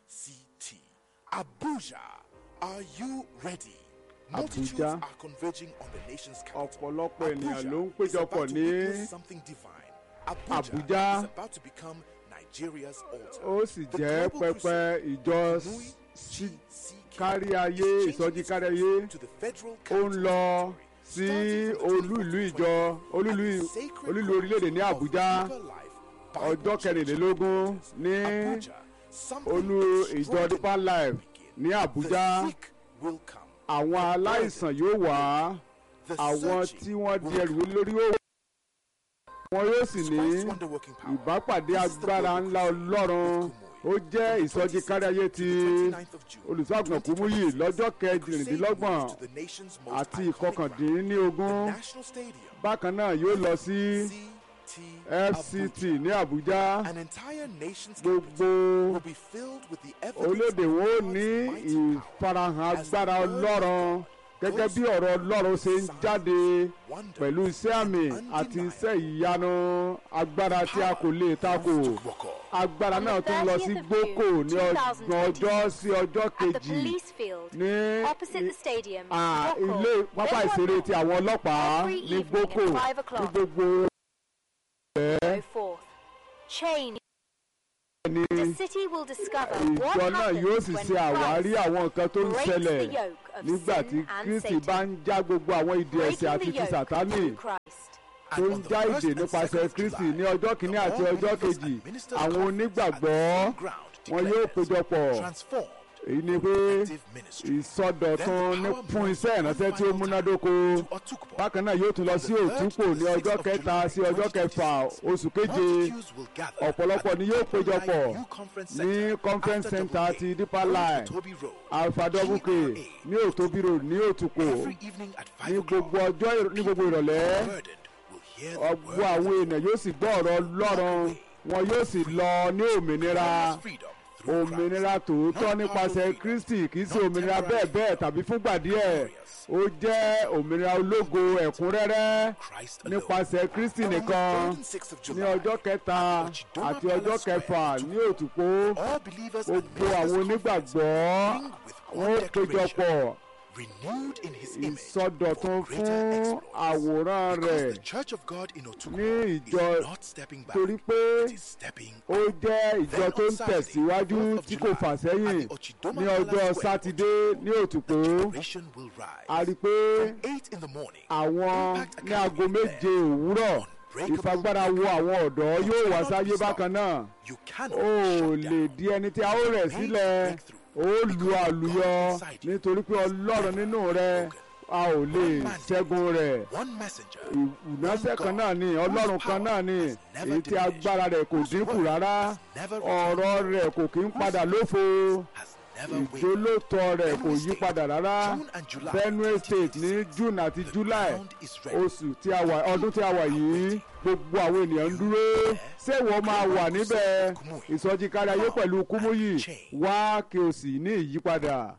GCT. Abuja, are you ready? Multitudes Abuja. are converging on the nation's capital. ọ̀pọ̀lọpọ̀ ènìyàn ló ń Abuja is péjọpọ̀ about to ní witness something divine. Abuja, Abuja. is about to become Nigeria's altar. ó sì The jẹ́ global pẹpẹ crusade, ìjọ Nui sí GCK, kárí ayé is changing ìsọjí its kárí focus ayé to the federal ó ń capital lọ territory, sí starting from the olú 24th ìlú to ìjọ 25th, olú at ìlú the sacred olú ìlú grounds orílẹ̀-èdè ní of àbújá Deeper Life Bible ọjọ́ Church kẹrìnlélógún ní Abuja, something olú ìjọ extraordinary deeper life will begin. ní àbújá The sick will come. àwọn The aláìsàn burdened yóò wá The àwọn searching tí wọ́n di will ẹrù come. lórí ó wọn yóò sì ní Christ's wonder-working power. ìbápàdé This is the agbára global ńlá crusade ọlọ́run with ó Kumuyi. jẹ́ From the ìsọjí kárí ayé 26th ti to the 29th of June, olùṣọ́àgùn kúmúyì 2026. lọ́jọ́ The crusade kẹrìndínlọ́gbọ̀n moves to the nation's most àti iconic ground, ìkọkàndínlógún the National Stadium, bákan náà yóò lọ sí CT fct Abuja. ní àbújá An entire nation's gbogbo capital will be filled with the evidence orílẹ̀-èdè of wo God's ní mighty power ìfarahàn as the agbára word of ọlọ́run God gẹ́gẹ́ goes bí ọ̀rọ̀ ọlọ́run ṣe ń signs, jáde wonders, pẹ̀lú iṣẹ́ àmì and àti undeniable iṣẹ́ ìyanu agbára tí a kò lè takò moves to Gboko. agbára On the náà tún lọ 30th sí of gboko June, ní ọgbọ̀n 2026, ọjọ́ sí ọjọ́ at the kejì police field ní opposite the stadium, à, Boko, ilé pápá everyone ìṣeré ti àwọn ọlọ́pàá Every ní evening gboko at five ní o'clock. gbogbo go forth. Change. ní The city will discover what ìjọ náà yóò happens sì when ṣe àwárí Christ àwọn nǹkan tó ń breaks ṣẹlẹ̀ the yoke of nígbà tí sin and kristi Satan. bá ń já gbogbo àwọn ìdí ẹ̀ṣẹ̀ breaking àti the ti yoke sàtánì through Christ. tó ń já ìdè nípasẹ̀ kristi ní ọjọ́ kìíní àti ọjọ́ kejì àwọn onígbàgbọ́ wọn yóò péjọpọ̀ transformed èyí ni pé active ministry. ìsọdọ̀tun ní fún iṣẹ́ ìránṣẹ́ tí ó múnádóko to Otukpo. bákan náà yóò tún lọ sí òtúpò ní ọjọ́ kẹta sí ọjọ́ kẹfà oṣù keje Multitudes will gather ọ̀pọ̀lọpọ̀ at ni the yóò Open péjọpọ̀ Line New Conference ní Center conference after center Double A, ti Deeper Old Line, Toby Road, alfadobuke GRA. ní òtóbírò ní òtúkò Every evening at ní 5 gbogbo o'clock, ọjọ́ ìr- ní gbogbo ìrọ̀lẹ́ burdened will hear the ọgbọ́ word àwọn èèyàn yóò sì gbọ́ ọ̀rọ̀ ọlọ́run wọn yóò sì lọ ní òmìnira of freedom through òmìnira tòótọ́ nípasẹ̀ kristi kì í ṣe òmìnira bẹ́ẹ̀ bẹ́ẹ̀ tàbí fúngbà díẹ̀ ó jẹ́ òmìnira ológo ẹ̀kúnrẹ́rẹ́ Christ alone. nípasẹ̀ kristi And on the nìkan 3rd and 6th of ní July, ọjọ́ kẹta àti ọjọ́ kẹfà ní òtúpó all believers and gbogbo ministers àwọn conference onígbàgbọ́ bring with one wọn ó declaration, péjọpọ̀ renewed in his image ìsọdọ̀tun for greater fún exploits. àwòrán Because rẹ̀ the Church of God in Otukpo ní ìjọ is not stepping back, torí pé it is stepping ó jẹ́ ìjọ tó ń tẹ̀síwájú tí kò fà sẹ́yìn ní ọjọ́ sátidé ní òtúpó Nation will rise. a rí i pé 8 in the morning. àwọn Impact ní aago Academy méje òwúrọ̀ ìfagbára wo àwọn ọ̀dọ́ yóò wá sáyé bákan náà You cannot ó shut lè down. di ẹni tí a ó rẹ̀ sílẹ̀ ó lu àlùyọ nítorí pé ọlọ́run nínú rẹ a ò lè ṣẹ́gun rẹ̀ One messenger ìránṣẹ́ kan náà ni ọlọ́run kan náà ni èyí tí agbára rẹ̀ kò dínkù rárá ọ̀rọ̀ rẹ̀ kò kí ń padà lófo has never wavered. ìjólótọ́ rẹ̀ kò yí padà rárá June and July benue state ní june àti july ground is ready. oṣù tí a wà ọdún tí a wà yìí gbogbo àwọn ènìyàn ń dúró ṣé ìwọ máa wà níbẹ̀ ìsọjí kárí ayé pẹ̀lú kúmúyì wá kí o sì ní ìyípadà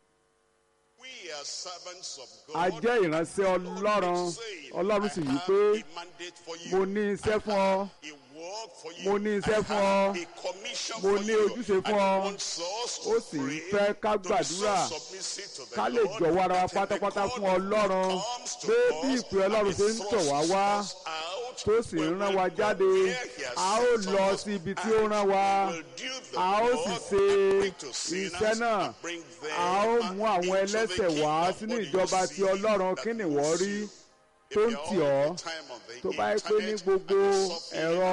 We are servants of a God. jẹ́ ìránṣẹ́ ọlọ́run ọlọ́run sì wí pé mo ní iṣẹ́ fún ọ mo ní iṣẹ́ fún ọ mo ní ojúṣe fún ọ ó sì ń fẹ́ ká gbàdúrà ká lè jọ̀wọ́ ara wa pátápátá fún ọlọ́run pé bí ìpè ọlọ́run ṣe ń tọ̀ wá wá tó sì ń rán wa jáde a ó lọ sí ibi tí ó rán wa a ó sì ṣe iṣẹ́ náà a ó mú àwọn ẹlẹ́ṣẹ̀ wá sínú ìjọba ti ọlọ́run kí ni wọ́n rí tó ń tì ọ́ tó bá yẹ pé ní gbogbo ẹ̀rọ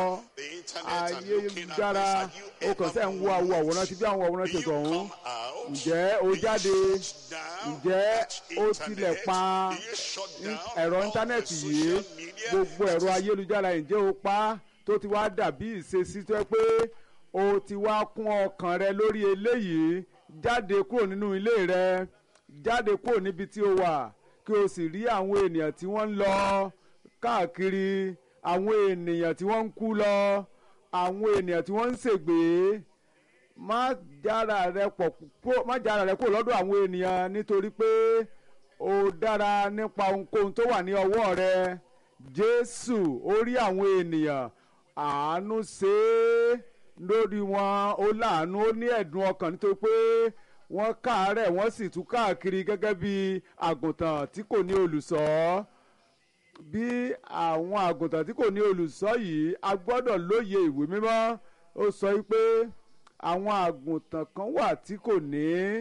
ayélujára o kàn sẹ́ ń wo àwo àwòrán ti bí àwọn àwòrán ṣètò ọ̀hún ǹjẹ́ o jáde ǹjẹ́ o tilẹ̀ pa ẹ̀rọ íńtánẹ́ẹ̀tì yìí gbogbo ẹ̀rọ ayélujára ǹjẹ́ o pa tó ti wá dàbí ìṣesí tó yẹ pé o ti wá kún ọkàn rẹ lórí eléyìí jáde kúrò nínú ilé rẹ jáde kúrò níbi tí o wà kí o sì rí àwọn ènìyàn tí wọ́n ń lọ káàkiri àwọn ènìyàn tí wọ́n ń kú lọ àwọn ènìyàn tí wọ́n ń ṣègbè má jára rẹ pọ̀ kúrò má jára rẹ kúrò lọ́dọ̀ àwọn ènìyàn nítorí pé o dára nípa ohunkóhun tó wà ní ọwọ́ rẹ jésù ó rí àwọn ènìyàn àánú ṣe é lórí wọn ó láàánú ó ní ẹ̀dùn ọkàn nítorí pé wọ́n káàárẹ̀ wọ́n sì tún káàkiri gẹ́gẹ́ bí àgùntàn tí kò ní olùṣọ́ bí àwọn àgùntàn tí kò ní olùṣọ́ yìí a gbọ́dọ̀ lóye ìwé mímọ́ ó sọ wípé àwọn àgùntàn kan wà tí kò ní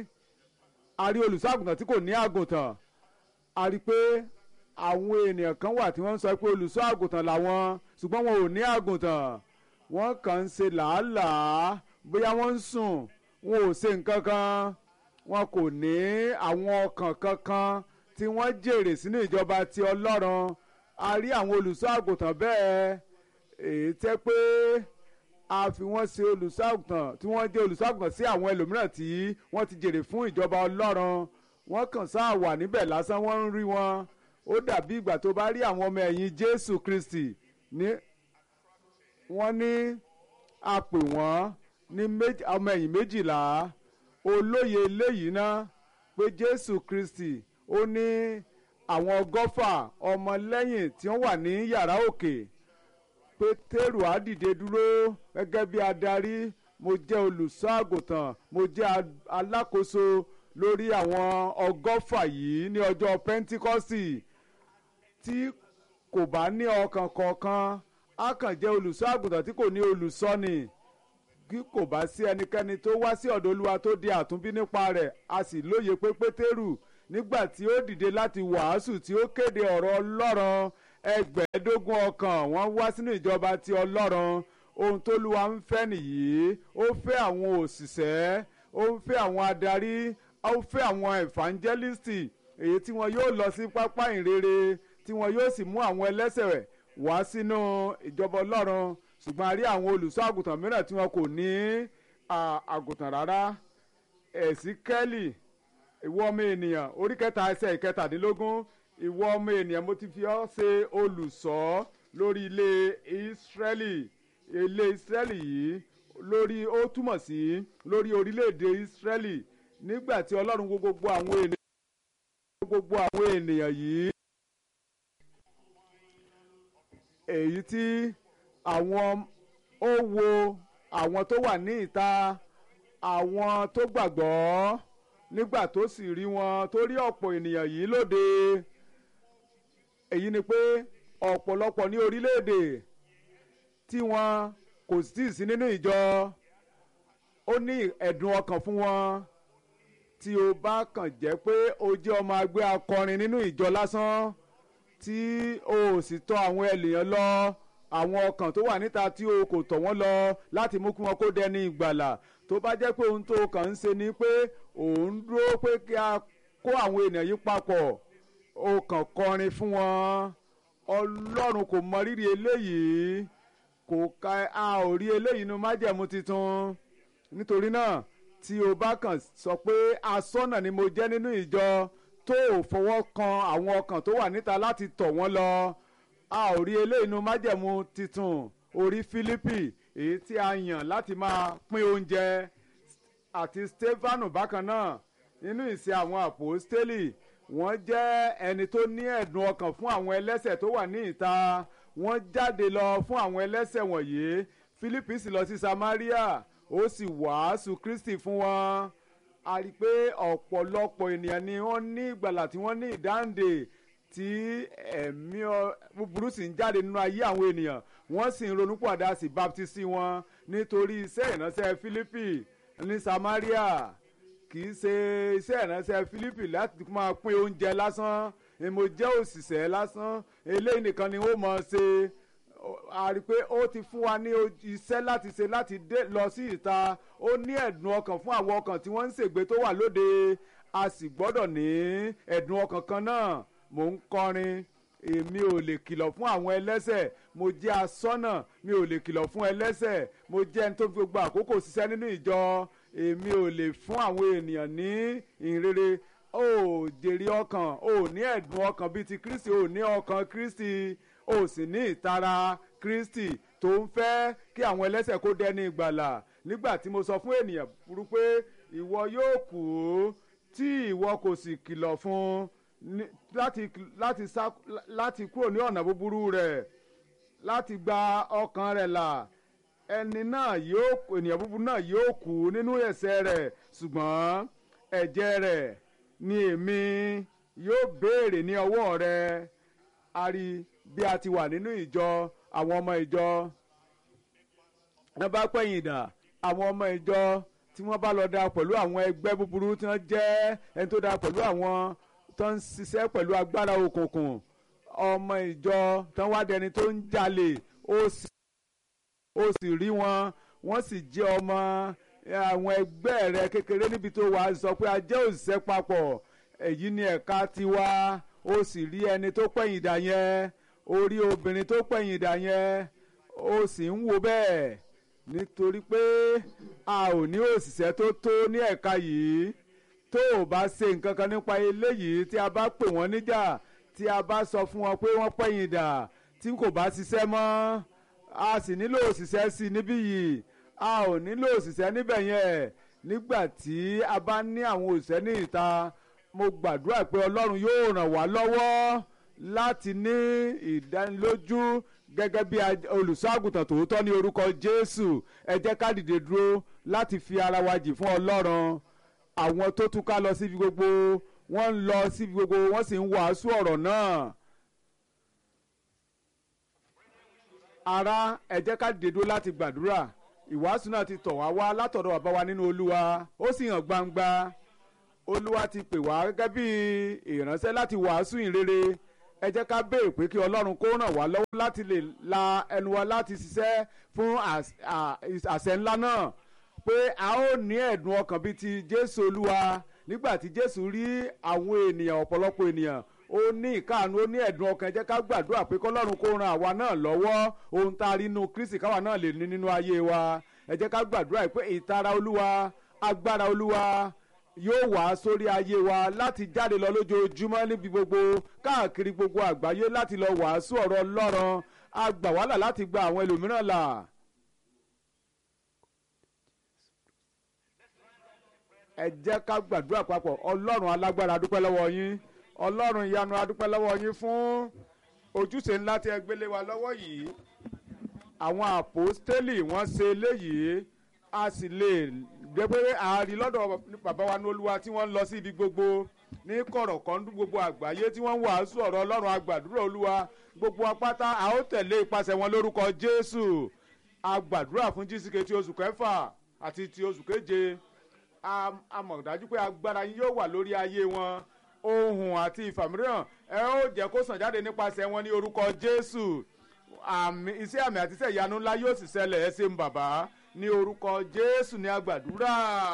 a rí olùṣọ́ àgùntàn tí kò ní àgùntàn a rí pé àwọn ènìyàn kan wà tí wọ́n ń sọ pé olùṣọ́ àgùntàn làwọn ṣùgbọ́n wọn ò ní àgùntàn wọ́n kàn ń ṣe làálàá bóyá wọ́n ń sùn wọn ò ṣe nǹkan kan wọn kò ní àwọn ọkàn kankan tí wọ́n jèrè sínú ìjọba ti ọlọ́run a rí àwọn olùṣọ́ àgùntàn bẹ́ẹ̀ èyí tẹ́ pé a fi wọ́n ṣe olùṣọ́ àgùntàn tí wọ́n jẹ́ olùṣọ́ àgùntàn sí àwọn ẹlòmíràn tí wọ́n ti jèrè fún ìjọba ọlọ́run wọ́n kàn sáà wà níbẹ̀ lásán wọ́n ń rí wọn ó dàbí ìgbà tó bá rí àwọn ọmọ ẹ̀yìn jésù kristi ní wọ́n ní a pè wọ́n ní ọmọ ẹ̀yìn méjìlá olóye eléyìí ná pé jésù kristi ó ní àwọn ọgọ́fà ọmọlẹ́yìn tí wọ́n wà ní yàrá òkè pétérù á dìde dúró gẹ́gẹ́ bí adarí mo jẹ́ olùṣọ́ àgùntàn mo jẹ́ alákòóso lórí àwọn ọgọ́fà yìí ní ọjọ́ pẹ́ńtíkọ́sì tí kò bá ní ọkàn kọ̀ọ̀kan á kàn jẹ́ olùṣọ́ àgùntàn tí kò ní olùṣọ́ni kí kò bá sí ẹnikẹ́ni tó wá sí ọ̀dọ̀ olúwa tó di àtúnbí nípa rẹ̀ a sì lóye pé pétérù nígbà tí ó dìde láti wàásù tí ó kéde ọ̀rọ̀ ọlọ́run ẹgbẹ̀ẹ́dógún ọkàn wọ́n wá sínú ìjọba ti ọlọ́run ohun tó lúwa ń fẹ́ nìyí ó fẹ́ àwọn òṣìṣẹ́ ó ń fẹ́ àwọn adarí ó ń fẹ́ àwọn evangelisti èyí tí wọn yóò lọ sí pápá ìrere tí wọn yóò sì mú àwọn ẹlẹ́sẹ̀ wá sínú ìjọba ọlọ́run ṣùgbọ́n a rí àwọn olùṣọ́ àgùntàn mìíràn tí wọn kò ní àgùntàn rárá ẹ̀sìkẹ́lì ìwọ ọmọ ènìyàn orí kẹta ẹsẹ̀ ìkẹtàdínlógún ìwọ ọmọ ènìyàn mo ti fi ọ́ ṣe olùṣọ́ lórí ilé ìsírẹ́lì ilé ìsírẹ́lì yìí lórí ó túmọ̀ sí lórí orílẹ̀-èdè ìsírẹ́lì nígbà tí ọlọ́run wo gbogbo àwọn ènìyàn gbogbo àwọn ènìyàn yìí èyí tí àwọn ó wo àwọn tó wà ní ìta àwọn tó gbàgbọ́ nígbà tó sì rí wọn tó rí ọ̀pọ̀ ènìyàn yìí lóde èyí ni pé ọ̀pọ̀lọpọ̀ ní orílẹ̀-èdè tí wọn kò sì sí nínú ìjọ ó ní ẹ̀dùn ọkàn fún wọn tí o bá kàn jẹ́ pé o jẹ́ ọmọ agbé akọrin nínú ìjọ lásán tí o ò sì tọ̀ àwọn ènìyàn lọ àwọn ọkàn tó wà níta tí o kò tọ̀ wọ́n lọ láti mú kí wọn kó dẹni ìgbàlà tó bá jẹ́ pé ohun tó kàn ń ṣe ni pé òun dúró pé kí a kó àwọn ènìyàn yìí papọ̀ o kàn kọrin fún wọn ọlọ́run kò mọ rírì eléyìí kò ka a ò rí eléyìí nínú májẹ̀mú tuntun nítorí náà tí o bá kàn sọ pé asọ́nà ni mo jẹ́ nínú ìjọ tó ò fọwọ́ kan àwọn ọkàn tó wà níta láti tọ̀ wọ́n lọ a ò rí eléyìí nínú májẹ̀mú tuntun orí Fílípì èyí tí a yàn láti máa pín oúnjẹ àti Stefanu bákan náà nínú ìsìn àwọn àpòstélì wọ́n jẹ́ ẹni tó ní ẹ̀dùn ọkàn fún àwọn ẹlẹ́sẹ̀ tó wà ní ìta wọ́n jáde lọ fún àwọn ẹlẹ́sẹ̀ wọ̀nyí Fílípì sì lọ sí Samaria ó sì wàásù Kristi fún wọn a rí i pé ọ̀pọ̀lọpọ̀ ènìyàn ni wọ́n ní ìgbàlà tí wọ́n ní ìdáǹdè tí ẹ̀mí búburú sì ń jáde nínú ayé àwọn ènìyàn wọ́n sì ń ronúpọ̀dà sí baptisi wọn nítorí iṣẹ́ ìránṣẹ́ Fílípì ní Samaria kì í ṣe iṣẹ́ ìránṣẹ́ Fílípì láti máa pín oúnjẹ lásán mo jẹ́ òṣìṣẹ́ lásán eléyìí nìkan ni ó mọ̀ ṣe a rí i pé ó ti fún wa ní iṣẹ́ láti ṣe láti dé lọ sí ìta ó ní ẹ̀dùn ọkàn fún àwọn ọkàn tí wọ́n ń ṣègbè tó wà lóde a sì gbọ́dọ̀ ní ẹ̀dùn ọkàn kan náà mò ń kọrin èmi ò lè kìlọ̀ fún àwọn ẹlẹ́sẹ̀ mo jẹ́ asọ́nà mi ò lè kìlọ̀ fún ẹlẹ́sẹ̀ mo jẹ́ ẹni tó fi gbogbo àkókò ṣiṣẹ́ nínú ìjọ èmi ò lè fún àwọn ènìyàn ní ìrere ó jèrè ọkàn ó ní ẹ̀dùn ọkàn bíi ti Kristi ó ní ọkàn Kristi ó sì ní ìtara Kristi tó ń fẹ́ kí àwọn ẹlẹ́sẹ̀ kó dẹni ìgbàlà nígbà tí mo sọ fún ènìyàn burú pé ìwọ yóò kú tí ìwọ kò sì kìlọ̀ fún láti láti sá láti kúrò ní ọ̀nà búburú rẹ̀ láti gba ọkàn rẹ̀ là ẹni náà yóò ènìyàn búburú náà yóò kú nínú ẹ̀ṣẹ̀ rẹ̀ ṣùgbọ́n ẹ̀jẹ̀ rẹ̀ ni èmi yóò béèrè ní ọwọ́ rẹ̀ a rí bí a ti wà nínú ìjọ àwọn ọmọ ìjọ wọ́n bá pẹ̀yìn dà àwọn ọmọ ìjọ tí wọ́n bá lọ da pẹ̀lú àwọn ẹgbẹ́ búburú tí wọ́n jẹ́ ẹni tó da pẹ̀lú àwọn tó ń ṣiṣẹ́ pẹ̀lú agbára òkùnkùn ọmọ ìjọ tó ń wá dẹni tó ń jalè ó sì ó sì rí wọn wọ́n sì jẹ́ ọmọ àwọn ẹgbẹ́ rẹ kékeré níbi tó wà sọ pé a jẹ́ òṣìṣẹ́ papọ̀ èyí ni ẹ̀ka tiwa ó sì rí ẹni tó pẹ̀yìn dà yẹn ó rí obìnrin tó pẹ̀yìn dà yẹn ó sì ń wo bẹ́ẹ̀ nítorí pé a ò ní òṣìṣẹ́ tó tó ní ẹ̀ka yìí tó o bá ṣe nǹkan kan nípa eléyìí tí a bá pè wọ́n níjà tí a bá sọ fún wọn pé wọ́n pẹ̀yìn dà tí kò bá ṣiṣẹ́ mọ́ a sì nílò òṣìṣẹ́ sí i níbí yìí a ò nílò òṣìṣẹ́ níbẹ̀ yẹn nígbà tí a bá ní àwọn òṣìṣẹ́ ní ìta mo gbàdúrà pé ọlọ́run yóò ràn wá lọ́wọ́ láti ní ìdánilójú gẹ́gẹ́ bí olùṣọ́ àgùntàn tòótọ́ ní orúkọ jésù ẹ jẹ́ ká dìde dúró láti fi ara wa jì fún ọlọ́run àwọn tó túká lọ síbi gbogbo wọ́n ń lọ síbi gbogbo wọ́n sì ń wàásù ọ̀rọ̀ náà. ara ẹ jẹ́ ká dìde dúró láti gbàdúrà ìwàásù náà ti tọ̀ wá wá látọ̀dọ̀ bàbá wa nínú olúwa ó sì hàn gbangba olúwa ti pè wá gẹ́gẹ́ bí ìránṣẹ́ láti wàásù ìrere ẹ jẹ́ ká béèrè pé kí ọlọ́run kó ràn wá lọ́wọ́ láti lè la ẹnu wa láti ṣiṣẹ́ fún àṣẹ ńlá náà pé a ó ní ẹ̀dùn ọkàn bíi ti jésù olúwa nígbà tí jésù rí àwọn ènìyàn ọ̀pọ̀lọpọ̀ ènìyàn ó ní ìkáàánú ó ní ẹ̀dùn ọkàn ẹ jẹ́ ká gbàdúrà pé kọ́lọ́run kó ran àwa náà lọ́wọ́ ohun tá a rí inú kristi káwa náà lè ní nínú ayé wa ẹ jẹ́ ká gbàdúrà pé ìtara olúwa agbára olúwa yóò wá sórí ayé wa láti jáde lọ lójoojúmọ́ níbi gbogbo káàkiri gbogbo àgbáyé láti lọ wàásù ọ̀rọ̀ ọlọ́run a gbà wá là láti gba àwọn ẹlòmíràn là. ẹ jẹ́ ká gbàdúrà papọ̀ ọlọ́run alágbára adúpẹ́ lọ́wọ́ yín ọlọ́run ìyanu adúpẹ́ lọ́wọ́ yín fún ojúṣe ńlá tí ẹ gbélé wa lọ́wọ́ yìí àwọn àpòstélì wọ́n ṣe eléyìí a sì lè gbé pé àárí lọ́dọ̀ bàbá wa ní olúwa tí wọ́n ń lọ sí ibi gbogbo ní kọ̀rọ̀kọ́ndú gbogbo àgbáyé tí wọ́n ń wàásù ọ̀rọ̀ ọlọ́run agbàdúrà olúwa gbogbo apáta a ó tẹ̀lé ipasẹ̀ wọn lórúkọ jésù agbàdúrà fún jísìkè ti oṣù kẹfà àti ti oṣù keje a mọ̀ dájú pé agbára yín yóò wà lórí ayé wọn ohun àti ìfàmìíràn ẹ ó jẹ́ kó sàn jáde nípasẹ̀ wọn ní orúkọ jésù àmì iṣẹ́ àmì àti iṣẹ́ ìyanu ńlá yóò sì ṣẹlẹ̀ ẹ ṣeun bàbá ní orúkọ jésù ní agbàdúrà.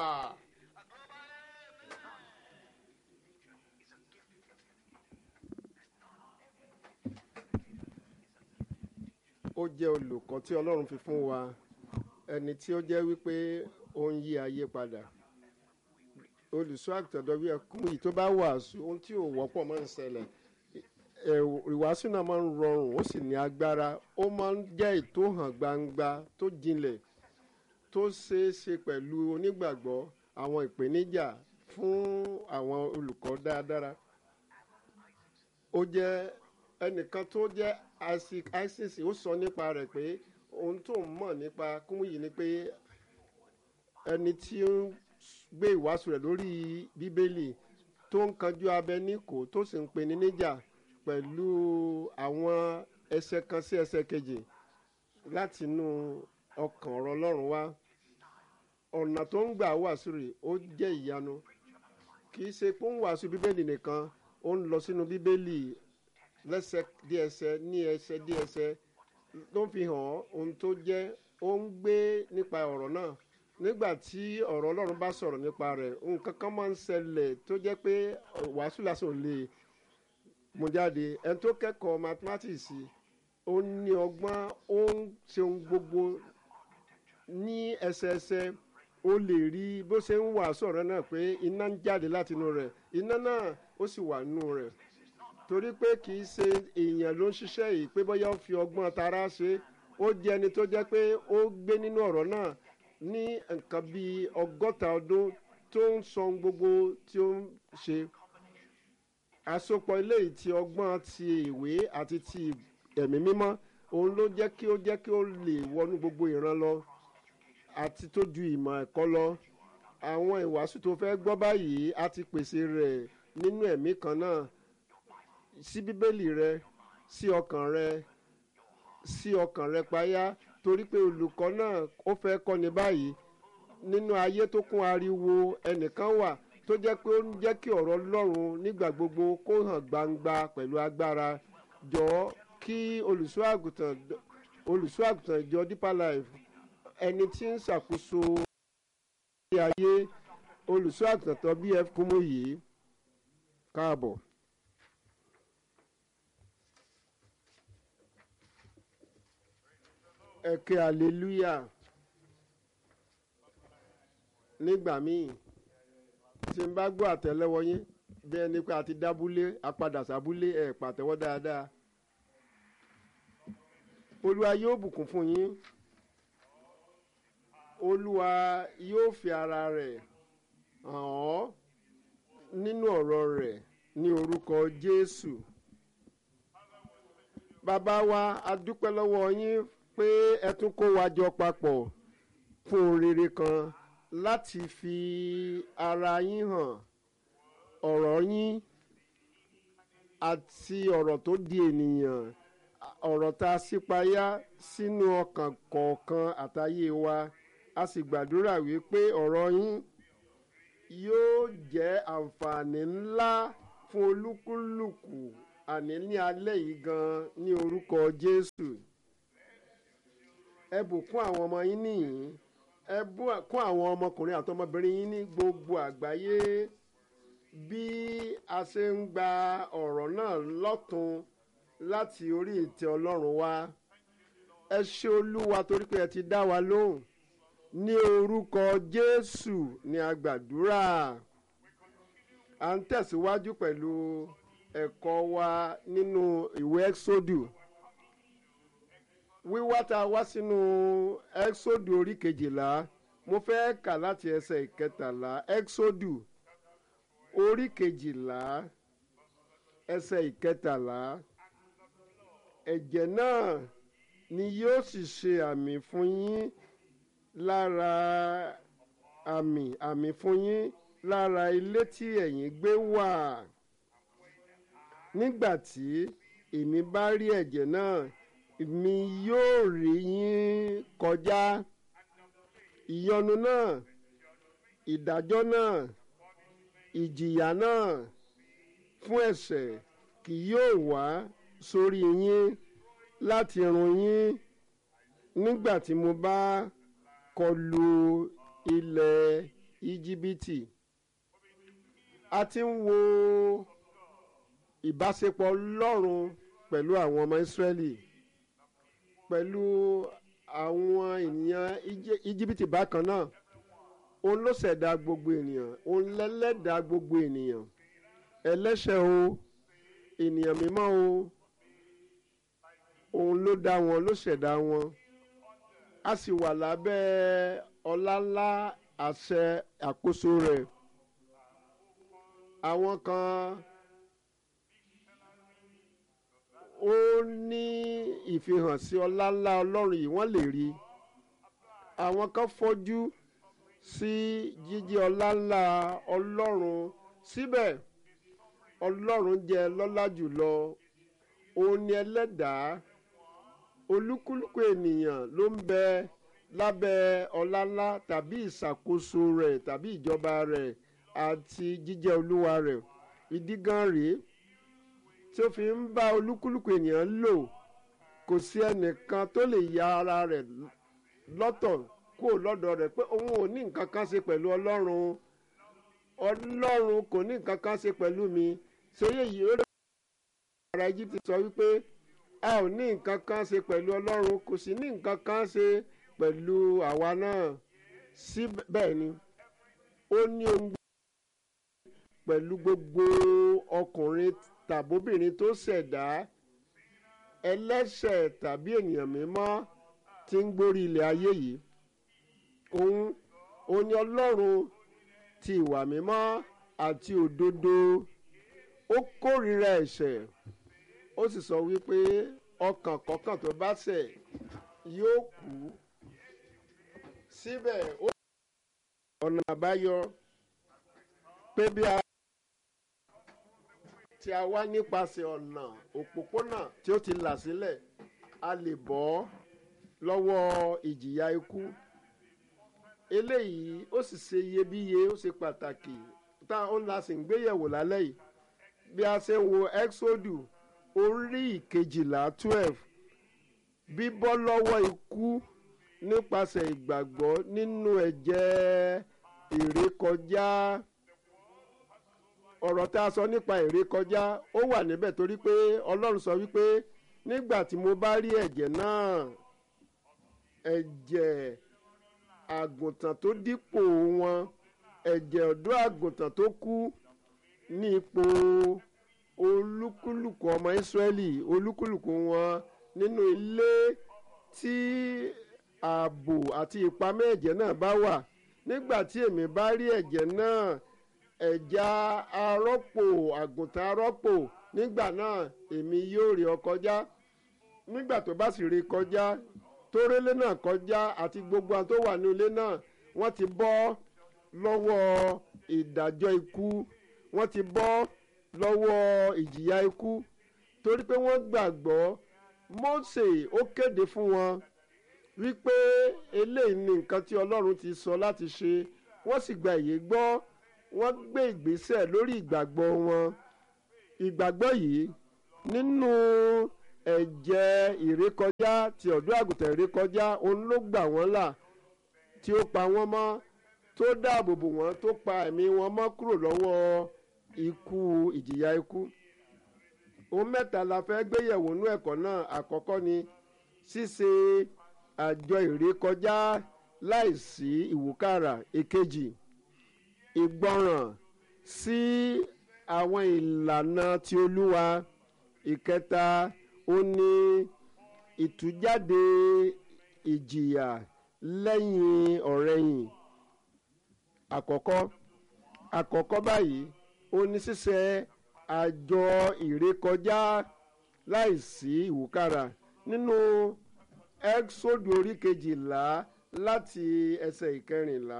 ó jẹ́ olùkọ́ tí ọlọ́run fi fún wa ẹni tí ó jẹ́ wípé ó ń yí ayé padà olùṣọ́ àgùntàn wí ẹkún yìí tó bá wàásù ohun tí ò wọ́pọ̀ máa ń ṣẹlẹ̀ ìwàásù náà máa ń rọrùn ó sì ní agbára ó máa ń jẹ́ ètò hàn gbangba tó jinlẹ̀ tó ṣeé ṣe pẹ̀lú onígbàgbọ́ àwọn ìpèníjà fún àwọn olùkọ́ dáadáa ó jẹ́ ẹnìkan tó jẹ́ isaac isis ó sọ nípa rẹ̀ pé ohun tó ń mọ̀ nípa kúmùyí ni pé ẹni tí ó ń gbé ìwàásù rẹ̀ lórí bíbélì tó ń kanjú abẹ níkò tó sì ń pe ní níjà pẹ̀lú àwọn ẹsẹ̀ kan sí ẹsẹ̀ kejì láti inú ọkàn ọ̀rọ̀ ọlọ́run wá ọ̀nà tó ń gbà wàásù rẹ̀ ó jẹ́ ìyanu kì í ṣe pé ó ń wàásù bíbélì nìkan ó ń lọ sínú bíbélì lẹ́sẹ̀ díẹ̀sẹ̀ ní ẹsẹ̀ díẹ̀sẹ̀ ló ń fi hàn ohun tó jẹ́ ó ń gbé nípa ọ̀rọ̀ náà nígbà tí ọ̀rọ̀ ọlọ́run bá sọ̀rọ̀ nípa rẹ̀ nǹkan kan máa ń ṣẹlẹ̀ tó jẹ́ pé wàásù lásán ò lè mú jáde ẹni tó kẹ́kọ̀ọ́ mathematics ó ní ọgbọ́n ó ń ṣe ohun gbogbo ní ẹsẹẹsẹ ó lè rí bó ṣe ń wàásù ọ̀rọ̀ náà pé iná ń jáde láti inú rẹ̀ iná náà ó sì wà nínú rẹ̀ torí pé kì í ṣe èèyàn ló ń ṣiṣẹ́ yìí pé bóyá ó fi ọgbọ́n tara ṣe ó jẹ́ ẹni tó jẹ́ pé ó gbé nínú ọ̀rọ̀ náà ní nǹkan bíi ọgọ́ta ọdún tó ń sọ gbogbo tí ó ń ṣe àsopọ̀ eléyìí ti ọgbọ́n ti ìwé àti ti ẹ̀mí mímọ́ òun ló jẹ́ kí ó jẹ́ kí ó lè wọnú gbogbo ìran lọ àti tó ju ìmọ̀ ẹ̀kọ́ lọ àwọn ìwàásù tó fẹ́ gbọ́ báyìí a ti pèsè rẹ̀ nínú ẹ̀mí kan náà sí bíbélì rẹ sí ọkàn rẹ sí ọkàn rẹ payá torí pé olùkọ́ náà ó fẹ́ kọ́ni báyìí nínú ayé tó kún ariwo ẹnìkan wà tó jẹ́ pé ó ń jẹ́ kí ọ̀rọ̀ Ọlọ́run nígbà gbogbo kó hàn gbangba pẹ̀lú agbára jọ̀ọ́ kí olùṣọ́ àgùntàn olùṣọ́ àgùntàn ìjọ Deeper Life ẹni tí ń ṣàkóso ní ayé olùṣọ́ àgùntàn tó BF Kúmúyì káàbọ̀. ẹ ké hallelujah nígbà míì tí n bá gbọ́ àtẹ́lẹwọ́ yín bí ẹni pé a ti dábúlé apadà sábúlé ẹ̀ pàtẹ́wọ́ dáadáa olúwa yóò bùkún fún yín olúwa yóò fi ara rẹ̀ hàn ọ́ nínú ọ̀rọ̀ rẹ̀ ní orúkọ jésù bàbá wa a dúpẹ́ lọ́wọ́ yín pé ẹ tún kó wa jọ papọ̀ fún ohun rere kan láti fi ara yín hàn ọ̀rọ̀ yín àti ọ̀rọ̀ tó di ènìyàn ọ̀rọ̀ tá a sípayá sínú ọkàn kọ̀ọ̀kan àtayé wa a sì gbàdúrà wípé ọ̀rọ̀ yín yóò jẹ́ àǹfààní ńlá fún olúkúlùkù àní ní alẹ́ yìí gan ní orúkọ Jésù ẹ bùkún àwọn ọmọ yín nìyí ẹ bùkún àwọn ọmọkùnrin àti ọmọbìnrin yín ní gbogbo àgbáyé bí a ṣe ń gba ọ̀rọ̀ náà lọ́tun láti orí ìtẹ́ Ọlọ́run wá ẹ ṣé Olúwa torí pé ẹ ti dá wa lóhùn ní orúkọ Jésù ni a gbàdúrà à ń tẹ̀síwájú pẹ̀lú ẹ̀kọ́ wa nínú ìwé Ẹ́xódù wíwá tá a wá sínú Ẹ́xódù orí kejìlá mo fẹ́ kà láti ẹsẹ̀ ìkẹtàlá Ẹ́xódù orí kejìlá ẹsẹ̀ ìkẹtàlá ẹ̀jẹ̀ náà ni yóò sì ṣe àmì fún yín lára àmì àmì fún yín lára ilé tí ẹ̀yin gbé wà nígbà tí èmi bá rí ẹ̀jẹ̀ náà mi yóò rí yín kọjá ìyọnu náà ìdájọ́ náà ìjìyà náà fún ẹ̀ṣẹ̀ kì yóò wá sórí yín láti run yín nígbà tí mo bá kọlu ilẹ̀ íjíbítì a ti ń wo ìbáṣepọ̀ Ọlọ́run pẹ̀lú àwọn ọmọ Ísírẹ́lì pẹ̀lú àwọn ènìyàn íjíbítì bákan náà òun ló ṣẹ̀dá gbogbo ènìyàn òun lẹ́lẹ́dàá gbogbo ènìyàn ẹlẹ́ṣẹ̀ o ènìyàn mímọ́ o òun ló dá wọn ló ṣẹ̀dá wọn a sì wà lábẹ́ ọláńlá àṣẹ àkóso rẹ̀ àwọn kan ó ní ìfihàn sí ọláńlá ọlọ́run yìí wọ́n lè rí àwọn kan fọ́jú sí jíjí ọláńlá ọlọ́run síbẹ̀ ọlọ́run jẹ́ lọ́lá jùlọ òun ni ẹlẹ́dàá olúkúlùkù ènìyàn ló ń bẹ lábẹ́ ọláńlá tàbí ìṣàkóso rẹ̀ tàbí ìjọba rẹ̀ àti jíjẹ́ olúwa rẹ̀ ìdí gan rèé tí ó fi ń bá olúkúlùkù ènìyàn lò kò sí ẹnìkan tó lè ya ara rẹ̀ lọ́tọ̀ kó lọ́dọ̀ rẹ̀ pé òun ò ní nǹkan kan ṣe pẹ̀lú ọlọ́run ọlọ́run kò ní nǹkan kan ṣe pẹ̀lú mi sóyè yìí ó lè ara Egypt sọ wípé a ò ní nǹkan kan ṣe pẹ̀lú ọlọ́run kò sì ní nǹkan kan ṣe pẹ̀lú àwa náà síbẹ̀ ni ó ní ohun pẹ̀lú gbogbo ọkùnrin tàbóbìnrin tó ṣẹ̀dá ẹlẹ́ṣẹ̀ tàbí ènìyàn mímọ́ tí ń gbórí ilẹ̀ ayé yìí òun òun ni ọlọ́run ti ìwà mímọ́ àti òdodo ó kórìíra ẹ̀ṣẹ̀ ó sì sọ wípé ọkàn kọ̀ọ̀kan tó bá ṣẹ̀ yóò kú síbẹ̀ ó ọ̀nà àbáyọ pé bí a tí a wá nípasẹ̀ ọ̀nà òpópónà tí ó ti là sílẹ̀ a lè bọ́ lọ́wọ́ ìjìyà ikú eléyìí ó sì ṣe iyebíye ó ṣe pàtàkì tá ó ń la sì ń gbéyẹ̀wò lálẹ́ yìí bí a ṣe ń wo exodus orí ìkejìlá twelve bíbọ́ lọ́wọ́ ikú nípasẹ̀ ìgbàgbọ́ nínú ẹ̀jẹ̀ ìrékọjá ọ̀rọ̀ tá a sọ nípa ìrékọjá ó wà níbẹ̀ torí pé ọlọ́run sọ wípé nígbà tí mo bá rí ẹ̀jẹ̀ náà ẹ̀jẹ̀ àgùntàn tó dípò wọn ẹ̀jẹ̀ ọ̀dọ́ àgùntàn tó kú ní ipò olúkúlùkù ọmọ ìsírẹ́lì olúkúlùkù wọn nínú ilé tí ààbò àti ìpamọ́ ẹ̀jẹ̀ náà bá wà nígbà tí èmi bá rí ẹ̀jẹ̀ náà ẹ̀já arọ́pò àgùntàn arọ́pò nígbà náà èmi yóò rí ọ kọjá nígbà tó bá sì rí kọjá tó rélé náà kọjá àti gbogbo àwọn tó wà ní ilé náà wọ́n ti bọ́ lọ́wọ́ ìdájọ́ ikú wọ́n ti bọ́ lọ́wọ́ ìjìyà ikú torí pé wọ́n gbàgbọ́ Mósè ó kéde fún wọn wípé eléyìí ni nǹkan tí Ọlọ́run ti sọ láti ṣe wọ́n sì gba èyí gbọ́ wọ́n gbé ìgbésẹ̀ lórí ìgbàgbọ́ wọn ìgbàgbọ́ yìí nínú ẹ̀jẹ̀ ìrékọjá ti ọ̀dọ́ àgùntàn ìrékọjá òun ló gbà wọ́n là tí ó pa wọ́n mọ́ tó dáàbò bò wọ́n tó pa ẹ̀mí wọn mọ́ kúrò lọ́wọ́ ikú ìjìyà ikú ohun mẹ́ta la fẹ́ gbéyẹ̀wò nú ẹ̀kọ́ náà àkọ́kọ́ ni ṣíṣe àjọ ìrékọjá láìsí ìwúkàrà èkejì ìgbọràn sí àwọn ìlànà ti olúwa ìkẹta ó ní ìtújáde ìjìyà lẹ́yìn ọ̀rẹ̀yìn àkọ́kọ́ àkọ́kọ́ báyìí ó ní ṣíṣe àjọ ìrékọjá láìsí ìwúkàrà nínú ẹ́xódù orí kejìlá láti ẹsẹ̀ ìkẹrìnlá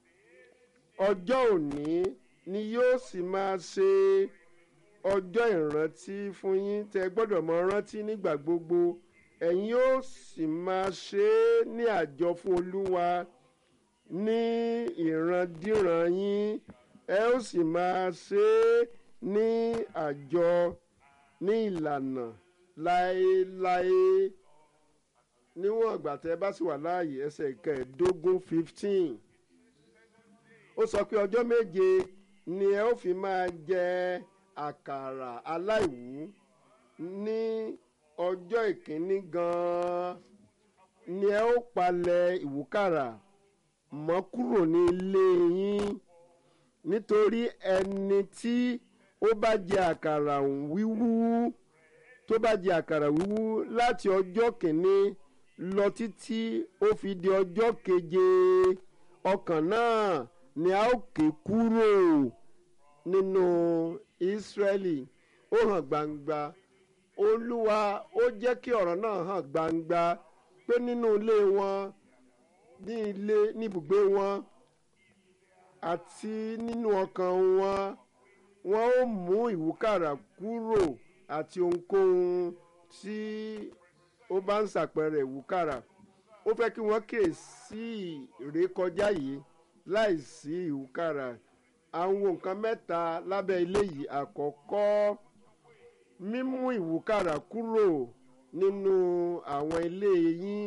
ọjọ́ òní ni yóò sì máa ṣe ọjọ́ ìrántí fún yín tẹ́ gbọ́dọ̀ mọ rántí nígbà gbogbo ẹ̀yin yóò sì máa ṣe é ní àjọ fún olúwa ní ìrandíran yín ẹ ó sì máa ṣe é ní àjọ ní ìlànà láéláé níwọ̀n ìgbà tẹ́ bá sì wà láàyè ẹsẹ̀ ìkẹẹ̀ẹ́dógún fifteen ó sọ pé ọjọ́ méje ni ẹ ó fi máa jẹ àkàrà aláìwú ní ọjọ́ ìkíní gan-an ni ẹ ó palẹ̀ ìwúkàrà mọ́ kúrò ní ilé yín nítorí ẹni tí ó bá jẹ àkàrà wíwú tó bá jẹ àkàrà wíwú láti ọjọ́ kìíní lọ títí ó fi di ọjọ́ keje ọkàn náà ni a ó ké kúrò nínú Ísírẹ́lì ó hàn gbangba olúwa ó jẹ́ kí ọ̀rọ̀ náà hàn gbangba pé nínú ilé wọn ní ilé níbùgbé wọn àti nínú ọkàn wọn wọn ó mú ìwúkàrà kúrò àti ohunkóhun tí ó bá ń ṣàpẹẹrẹ ìwúkàrà ó fẹ́ kí wọ́n kíyè sí ìrékọjá yìí láìsí ìwúkàrà àwọn nǹkan mẹ́ta lábẹ́ ilé yìí àkọ́kọ́ mímú ìwúkàrà kúrò nínú àwọn ilé yín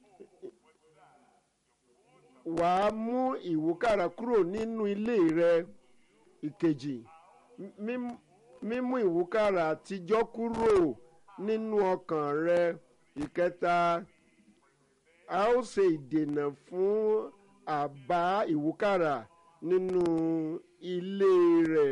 wàá mú ìwúkàrà kúrò nínú ilé rẹ ìkejì mím- mímú ìwúkàrà àtijọ́ kúrò nínú ọkàn rẹ ìkẹta a ó ṣe ìdènà fún àbá ìwúkàrà nínú ilé rẹ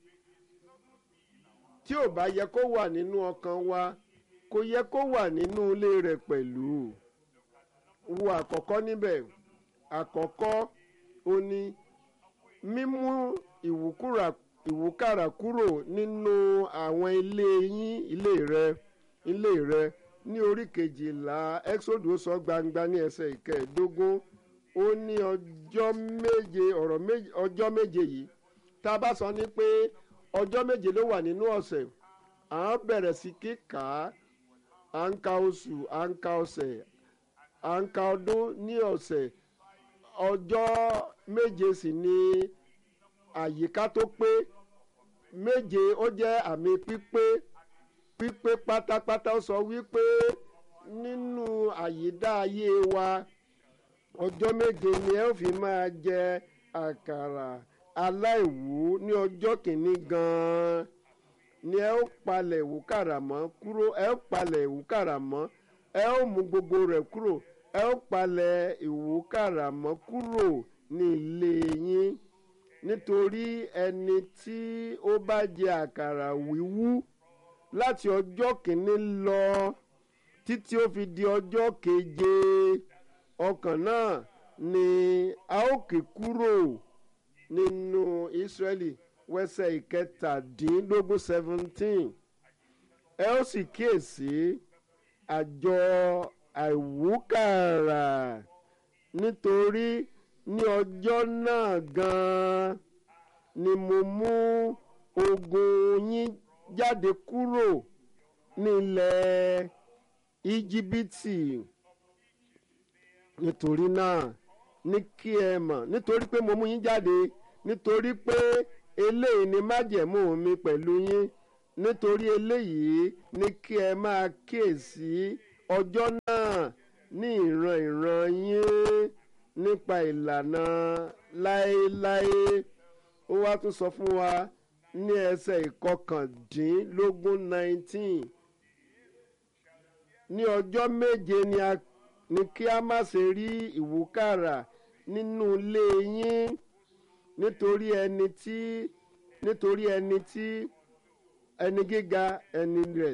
tí ò bá yẹ kó wà nínú ọkàn wa kò yẹ kó wà nínú ilé rẹ pẹ̀lú wo àkọ́kọ́ níbẹ̀ àkọ́kọ́ ó ní mímú ìwúkúrà ìwúkàrà kúrò nínú àwọn ilé yín ilé rẹ ilé rẹ ní orí kejìlá exodus sọ gbangba ní ẹsẹ̀ ìkẹẹ̀ẹ́dógún ó ní ọjọ́ méje ọ̀rọ̀ méje ọjọ́ méje yìí tá a bá sọ ní pé ọjọ́ méje ló wà nínú ọ̀sẹ̀ à ń bẹ̀rẹ̀ sí kíkà á à ń ka oṣù à ń ka ọ̀sẹ̀ à ń ka ọdún ní ọ̀sẹ̀ ọjọ́ méje sì ni àyíká tó pé méje ó jẹ́ àmì pípé pípé pátápátá ó sọ wípé nínú àyídá ayé wa ọjọ́ méje ni ẹ ó fi máa jẹ àkàrà aláìwú ní ọjọ́ kìíní gan-an ni ẹ ó palẹ̀ ìwúkàrà mọ́ kúrò ẹ ó palẹ̀ ìwúkàrà mọ́ ẹ ó mú gbogbo rẹ̀ kúrò ẹ ó palẹ̀ ìwúkàrà mọ́ kúrò ní ilé yín nítorí ẹni tí ó bá jẹ àkàrà wíwú láti ọjọ́ kìíní lọ títí ó fi di ọjọ́ keje ọkàn náà ni a ó kì kúrò nínú Ísírẹ́lì wẹ́sẹ̀ ìkẹtàdínlógún seventeen ẹ ó sì kíyèsí àjọ àìwúkàrà nítorí ní ọjọ́ náà gan-an ni mo mú ogun yín jáde kúrò nílẹ̀ íjíbítì nítorí náà ní kí ẹ mọ̀ nítorí pé mo mú yín jáde nítorí pé eléyìí ni májẹ̀mú mi pẹ̀lú yín nítorí eléyìí ní kí ẹ máa kíyèsí ọjọ́ náà ní ìran ìran yín nípa ìlànà láéláé ó wá tún sọ fún wa ní ẹsẹ̀ ìkọkàndínlógún nineteen ní ọjọ́ méje ni a ní kí a má ṣe rí ìwúkàrà nínú ilé yín nítorí ẹni tí nítorí ẹni tí ẹni gíga ẹni rẹ̀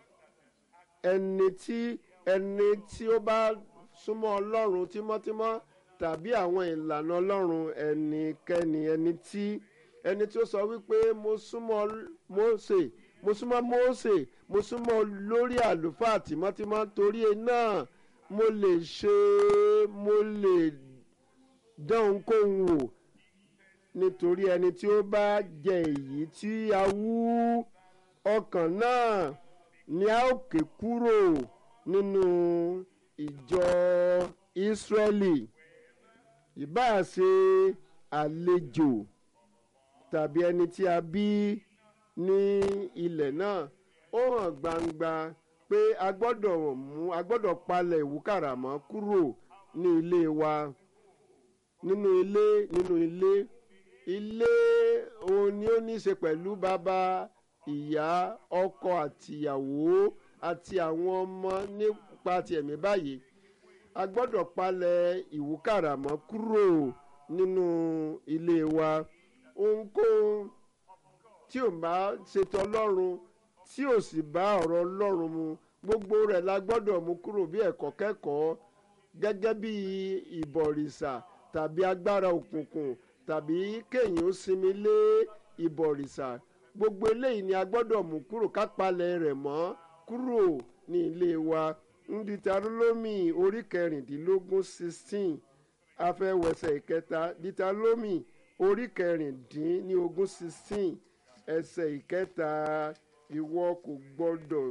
ẹni tí ẹni tí ó bá súnmọ́ ọlọ́run tímọ́tímọ́ tàbí àwọn ìlànà ọlọ́run ẹnikẹ́ni ẹni tí ẹni tí ó sọ wípé mo súnmọ́ Mósè mo súnmọ́ Mósè mo súnmọ́ lórí àlùfáà tímọ́tímọ́ torí náà mo lè ṣe mo lè dán ohunkóhun wò nítorí ẹni tí ó bá jẹ èyí tí a wú ọkàn náà ni a ó ké kúrò nínú ìjọ Ísírẹ́lì ìbáà ṣe àlejò tàbí ẹni tí a bí ní ilẹ̀ náà ó hàn gbangba pé a gbọ́dọ̀ mú a gbọ́dọ̀ palẹ̀ ìwúkàrà mọ́ kúrò ní ilé wa nínú ilé nínú ilé ilé òun ni ó ní í ṣe pẹ̀lú bàbá ìyá ọkọ àtìyàwó àti àwọn ọmọ nípa ti ẹ̀mí báyìí a gbọ́dọ̀ palẹ̀ ìwúkàrà mọ́ kúrò nínú ilé wa ohunkóhun tí ò bá ṣètò ọlọ́run tí ò sì bá ọ̀rọ̀ ọlọ́run mu gbogbo rẹ̀ la gbọ́dọ̀ mú kúrò bí ẹ̀kọ́ kẹ́kọ̀ọ́ gẹ́gẹ́ bí ìbọ̀rìṣà tàbí agbára òkùnkùn tàbí kéèyàn ó sinmi lé ìbọ̀rìṣà gbogbo eléyìí ni a gbọ́dọ̀ mú kúrò ká palẹ̀ rẹ̀ mọ́ kúrò ní ilé wa nditarolomi orí kẹrìndínlógún sixteen afẹ́wẹsẹ̀ ìkẹta ditarolomi orí kẹrìndínlógún sixteen ẹsẹ̀ ìkẹta ìwọ kò gbọ́dọ̀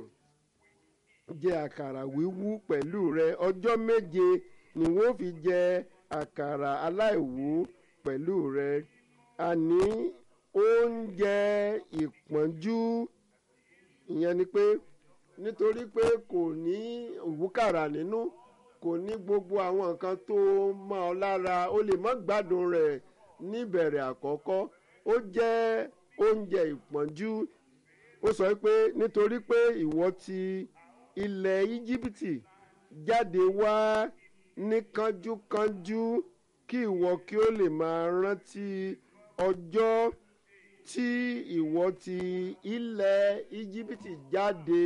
jẹ àkàrà wíwú pẹ̀lú rẹ ọjọ́ méje ni wọ́n fi jẹ àkàrà aláìwú pẹ̀lú rẹ àní oúnjẹ ìpọ́njú ìyẹn ni pé nítorí pé kò ní ìwúkàrà nínú kò ní gbogbo àwọn nǹkan tó mọ́ ọ lára ó lè má gbádùn rẹ̀ níbẹ̀rẹ̀ àkọ́kọ́ ó jẹ́ oúnjẹ ìpọ́njú ó sọ pé nítorí pé ìwọ ti ilẹ̀ íjíbítì jáde wá ní kánjúkánjú kí ìwọ kí ó lè máa rántí ọjọ́ tí ìwọ ti ilẹ̀ íjíbítì jáde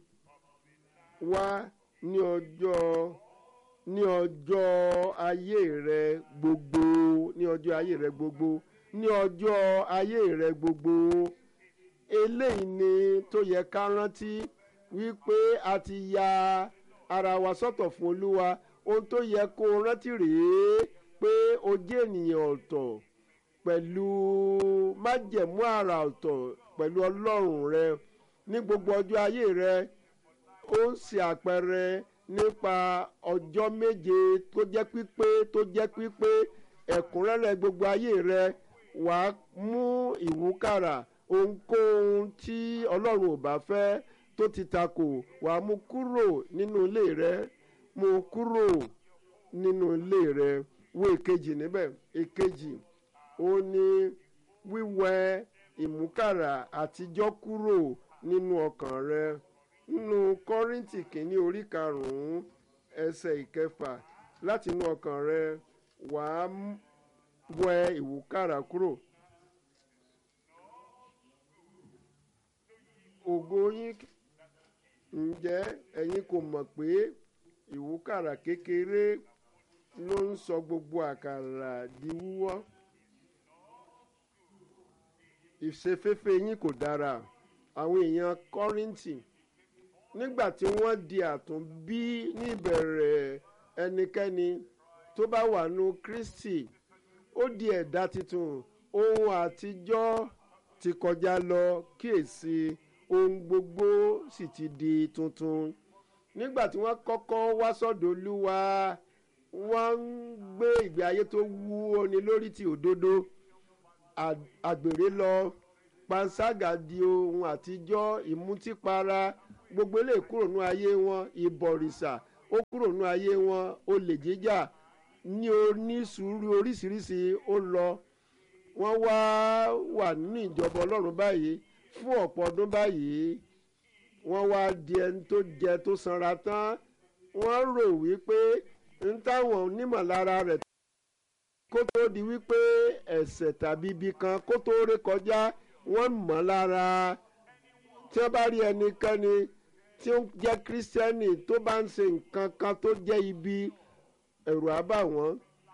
wá ní ọjọ́ ní ọjọ́ ayé rẹ gbogbo ní ọjọ́ ayé rẹ gbogbo ní ọjọ́ ayé rẹ gbogbo eléyìí ni tó yẹ ká rántí wípé a ti ya ara wa sọ́tọ̀ fún olúwa ohun tó yẹ kó o rántí rèé pé o jẹ́ ènìyàn ọ̀tọ̀ pẹ̀lú májẹ̀mú àrà ọ̀tọ̀ pẹ̀lú ọlọ́run rẹ ní gbogbo ọjọ́ ayé rẹ ó ń ṣe àpẹẹrẹ nípa ọjọ́ méje tó jẹ́ pípé tó jẹ́ pípé ẹ̀kúnrẹ́rẹ́ gbogbo ayé rẹ wàá mú ìwúkàrà ohunkóhun tí ọlọ́run ò bá fẹ́ tó ti takò wàá mú kúrò nínú ilé rẹ mú kúrò nínú ilé rẹ wo èkejì níbẹ̀ èkejì ó ní wíwẹ ìmúkàrà àtijọ́ kúrò nínú ọkàn rẹ nínú kọ́rìntì kìíní orí karùn-ún ẹsẹ̀ ìkẹfà láti inú ọkàn rẹ wàá wẹ ìwúkàrà kúrò. ògo yín ǹjẹ́ ẹ̀yin kò mọ̀ pé ìwúkàrà kékeré ló ń sọ gbogbo àkàrà di wúwọ́ ìṣeféfé yín kò dára àwọn èèyàn kọ́rìntì nígbà tí wọ́n di àtúnbí ní ìbẹ̀rẹ̀ ẹnikẹ́ni tó bá wà nù kristi ó di ẹ̀dá tuntun ohun àtijọ́ ti kọjá lọ kíyèsí ohun gbogbo sì ti di tuntun nígbà tí wọ́n kọ́kọ́ wá sọ́dọ̀ olúwa wọ́n ń gbé ìgbé ayé tó wú oni lórí ti òdodo àgbèrè lọ panṣágà di ohun àtijọ́ ìmutípara gbogbo ilé kúrò nú ayé wọn ìbọ̀rìṣà ó kúrò nú ayé wọn olè jíjà ní onísùúrù oríṣiríṣi ó lọ wọ́n wá wà nínú ìjọba ọlọ́run báyìí fún ọ̀pọ̀ ọdún báyìí wọ́n wá di ẹni tó jẹ tó sanra tán wọ́n rò wípé ń táwọn onímọ̀lára rẹ̀ kó tó di wípé ẹ̀sẹ̀ tàbí ibi kan kó tó ré kọjá wọ́n mọ̀ lára tí wọ́n bá rí ẹnikẹ́ni tí ó jẹ́ kírísítẹ́nì tó bá ń ṣe nǹkan kan tó jẹ́ ibi ẹ̀rù á bà wọ́n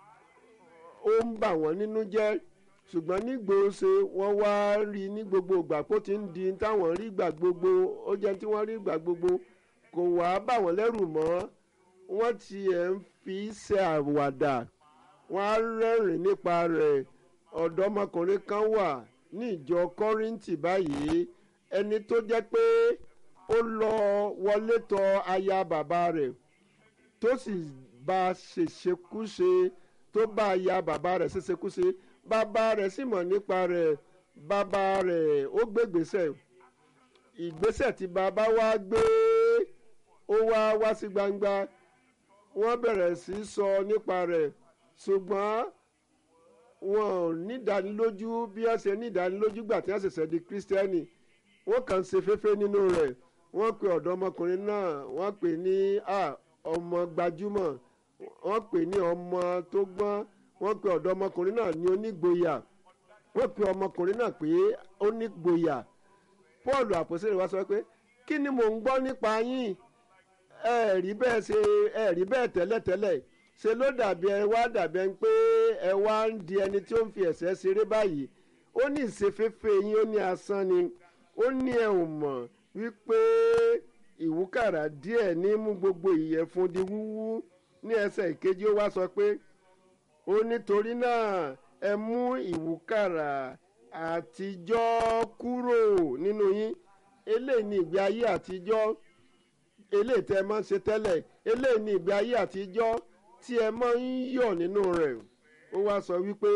ó ń bà wọ́n nínú jẹ́ ṣùgbọ́n nígbòóṣe wọ́n wá rí ní gbogbo ìgbà kó ti ń di táwọn rí gbà gbogbo ó jẹ́ tí wọ́n rí gbà gbogbo kò wá bà wọ́n lẹ́rù mọ́ wọ́n tiẹ̀ ń fi ṣe àwàdà wọ́n á rẹ́rìn nípa rẹ̀ ọ̀dọ́mọkùnrin kan wà ní ìjọ kọ́rìntì báyìí ẹni tó jẹ́ pé ó lọ wọlé tọ̀ aya bàbá rẹ̀ tó sì bá a ṣèṣekúṣe tó bá aya bàbá rẹ̀ ṣèṣekúṣe bàbá rẹ̀ sì mọ̀ nípa rẹ̀ bàbá rẹ̀ ó gbégbèsè ìgbésẹ̀ tí bàbá wa gbé ó wá wá sí gbangba wọ́n bẹ̀rẹ̀ sí í sọ nípa rẹ̀ ṣùgbọ́n wọn ò nídánilójú bí wọ́n ṣe nídánilójú gbà tí wọ́n ṣẹ̀ṣẹ̀ di kírísítẹ́nì wọ́n kàn ń ṣe féfé nínú rẹ̀ wọ́n pe ọ̀dọ́mọkùnrin náà wọ́n pè ní ọmọ gbajúmọ̀ wọ́n pè ní ọmọ tó gbọ́n wọ́n pe ọ̀dọ́mọkùnrin náà ní onígboyà wọ́n pe ọmọkùnrin náà pé onígboyà paul àpòsílẹ̀ wá sọ pé kí ni mò ń gbọ́ nípa yín ẹ rí bẹ́ẹ̀ ṣe ẹ rí bẹ́ẹ̀ tẹ́lẹ̀tẹ́lẹ̀ ṣe ló dàbí ẹ wá dàbí ẹ pé ẹ wá ń di ẹni tí ó ń fi ẹ̀sẹ̀ ṣeré báyìí ó ní ìṣeféfé yín ó ní asán ni ó ní ẹ ò mọ̀ wípé ìwúkàrà díẹ̀ ní mú gbogbo ìyẹ̀fun di wúwú ní ẹsẹ̀ ìkejì ó wá sọ pé ó nítorí náà ẹ mú ìwúkàrà àtijọ́ kúrò nínú yín eléyìí ní ìgbé ayé àtijọ́ eléyìí tẹ́ ẹ máa ń ṣe tẹ́lẹ̀ eléyìí ní ìgbé ayé àtijọ́ tí ẹ máa ń yọ̀ nínú rẹ̀ ó wá sọ wípé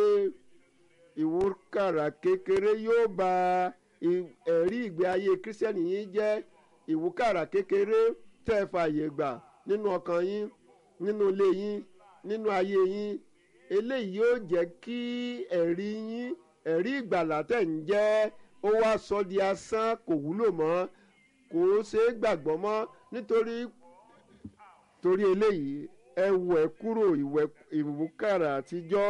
ìwúkàrà kékeré yóò ba ẹ̀rí ìgbé ayé kírísítẹ́nì yín jẹ́ ìwúkàrà kékeré tẹ́ ẹ fààyè gbà nínú ọkàn yín nínú ilé yín nínú ayé yín eléyìí yóò jẹ́ kí ẹ̀rí yín ẹ̀rí ìgbàlà tẹ̀ ń jẹ́ ó wá sọ di asán kò wúlò mọ́ kò ṣeé gbàgbọ́ mọ́ nítorí torí eléyìí ẹ wẹ̀ kúrò ìwúkàrà àtijọ́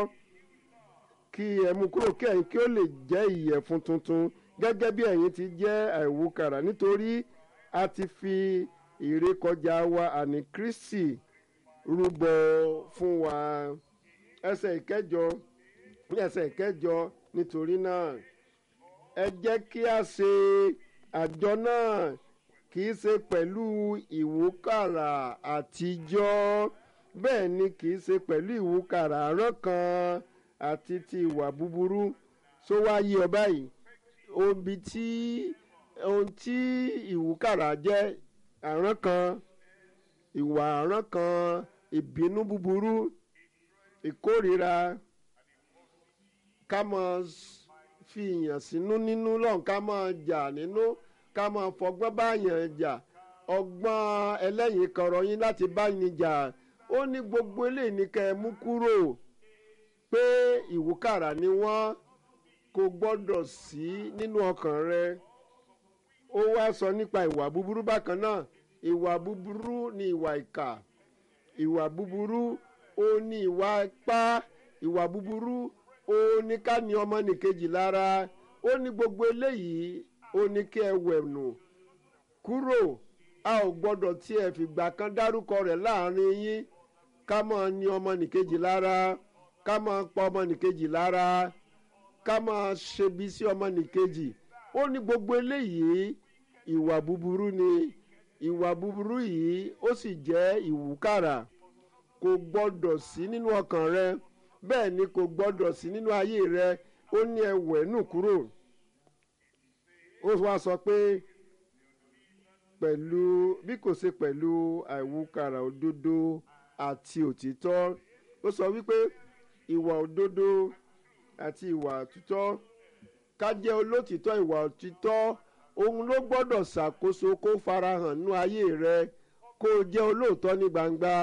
kí ẹ mú kúrò kí ẹ̀yin kí ó lè jẹ́ ìyẹ̀fun tuntun gẹ́gẹ́ bí ẹ̀yin ti jẹ́ àìwúkàrà nítorí a ti fi ìrékọjá wa àní kristi rúbọ fún wa ẹsẹ̀ ìkẹjọ ní ẹsẹ̀ ìkẹjọ nítorí náà ẹ jẹ́ kí a ṣe àjọ náà kì í ṣe pẹ̀lú ìwúkàrà àtijọ́ bẹ́ẹ̀ ni kì í ṣe pẹ̀lú ìwúkàrà àárọ̀ kan àti ti ìwà búburú tó wá yí ọ báyìí obi tí ohun tí ìwúkàrà jẹ́ àrán kan ìwà àrán kan ìbínú búburú ìkórira ká máa s- fi ìyàn sínú nínú lọ́n ká máa jà nínú ká máa fọgbọ́n báyàn jà ọgbọ́n ẹlẹ́yìn kọ̀rọ̀ yín láti báyìí jà ó ní gbogbo eléyìí ní kẹ́ ẹ mú kúrò pé ìwúkàrà ni wọ́n kò gbọ́dọ̀ sí nínú ọkàn rẹ ó wá sọ nípa ìwà búburú bákan náà ìwà búburú ni ìwà ìkà ìwà búburú ó ní ìwà ipá ìwà búburú ó ní ká ní ọmọnìkejì lára ó ní gbogbo eléyìí ó ní kí ẹ wẹ̀nù kúrò a ò gbọ́dọ̀ tí ẹ fìgbà kan dárúkọ rẹ̀ láàrin yín ká máa ní ọmọnìkejì lára ká máa pa ọmọnìkejì lára ká máa ṣebi sí ọmọnìkejì ó ní gbogbo eléyìí ìwà búburú ni ìwà búburú yìí ó sì jẹ́ ìwúkàrà kò gbọ́dọ̀ sí nínú ọkàn rẹ bẹ́ẹ̀ ni kò gbọ́dọ̀ sí nínú ayé rẹ ó ní ẹwẹ̀ nù kúrò ó wá sọ pé pẹ̀lú bí kò ṣe pẹ̀lú àìwúkàrà òdodo àti òtítọ́ ó sọ wípé ìwà òdodo àti ìwà òtítọ́ ká jẹ́ olótìtọ́ ìwà òtítọ́ òun ló gbọ́dọ̀ ṣàkóso kó farahàn nínú ayé rẹ kó o jẹ́ olóòótọ́ ní gbangba